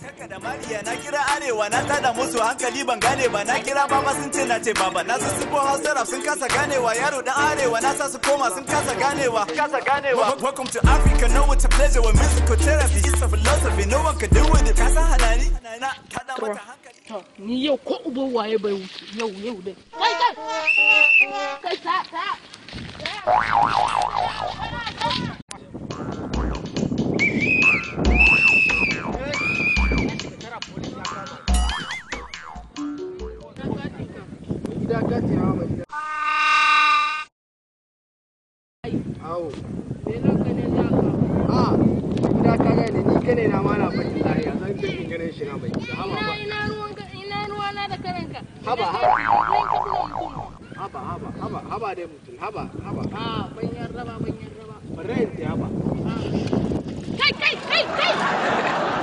Kaka da Mariya na kira arewa na tada musu hankali ban gane ba na kira baba sun ce na ce baba na su sifo hausa rap sun kasa ganewa yaro dan arewa na sa su koma sun kasa ganewa kasa ganewa welcome to Africa know it's a pleasure with musical therapy it's a philosophy no one can do with it kasa halali na tada mata hankali To, ni yau ko uban waye bai wuce yau yau dai. Kai kai! Kai sa sa! Gida gati hawa mai gida. Awo. A, gida ka gane ni kane na ma na baki lahiya zan je in ganin shi na mai gida. Haba Ina ba. ina ruwan ka ina ruwa na da karanka. Haba, Da haba. kai, kai ka tuna mutum. Haba haba haba haba dai mutum haba haba. Ah, ban yarda ba ban yarda ba. Bare in ta haba. Kai kai kai kai!